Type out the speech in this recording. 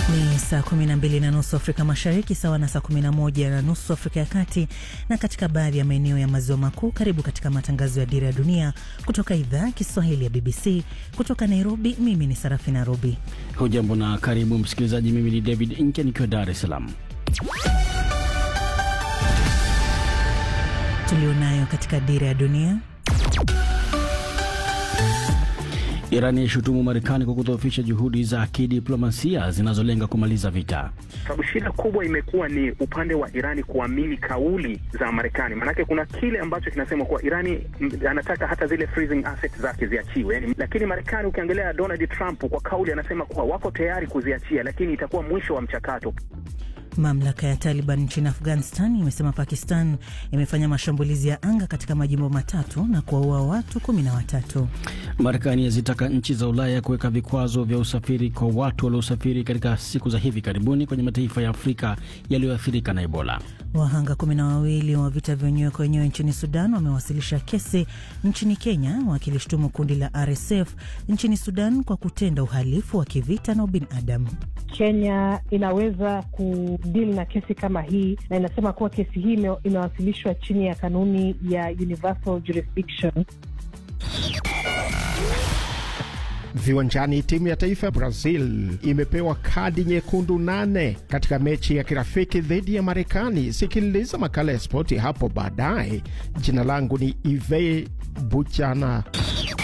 Ni saa 12 na nusu Afrika Mashariki, sawa na saa 11 na nusu Afrika ya Kati na katika baadhi ya maeneo ya maziwa makuu. Karibu katika matangazo ya Dira ya Dunia kutoka idhaa ya Kiswahili ya BBC kutoka Nairobi. Mimi ni Sarafina Robi. Hujambo na karibu msikilizaji. Mimi ni David Inke nikiwa Dar es Salaam. Tulionayo katika Dira ya Dunia. Irani yaishutumu Marekani kwa kudhoofisha juhudi za kidiplomasia zinazolenga kumaliza vita. Sababu shida kubwa imekuwa ni upande wa Irani kuamini kauli za Marekani. Maanake kuna kile ambacho kinasema kuwa Irani anataka hata zile freezing assets zake ziachiwe, yani, lakini Marekani ukiangalia Donald Trump kwa kauli anasema kuwa wako tayari kuziachia, lakini itakuwa mwisho wa mchakato. Mamlaka ya Taliban nchini Afghanistan imesema Pakistan imefanya mashambulizi ya anga katika majimbo matatu na kuwaua watu kumi na watatu. Marekani yazitaka nchi za Ulaya kuweka vikwazo vya usafiri kwa watu waliosafiri katika siku za hivi karibuni kwenye mataifa ya Afrika yaliyoathirika na Ebola. Wahanga kumi na wawili wa vita vya wenyewe kwa wenyewe nchini Sudan wamewasilisha kesi nchini Kenya wakilishtumu kundi la RSF nchini Sudan kwa kutenda uhalifu wa kivita na ubinadamu. Kenya inaweza kudili na kesi kama hii na inasema kuwa kesi hii imewasilishwa chini ya kanuni ya universal jurisdiction. Viwanjani, timu ya taifa ya Brazil imepewa kadi nyekundu nane katika mechi ya kirafiki dhidi ya Marekani. Sikiliza makala ya spoti hapo baadaye. Jina langu ni Ive Buchana.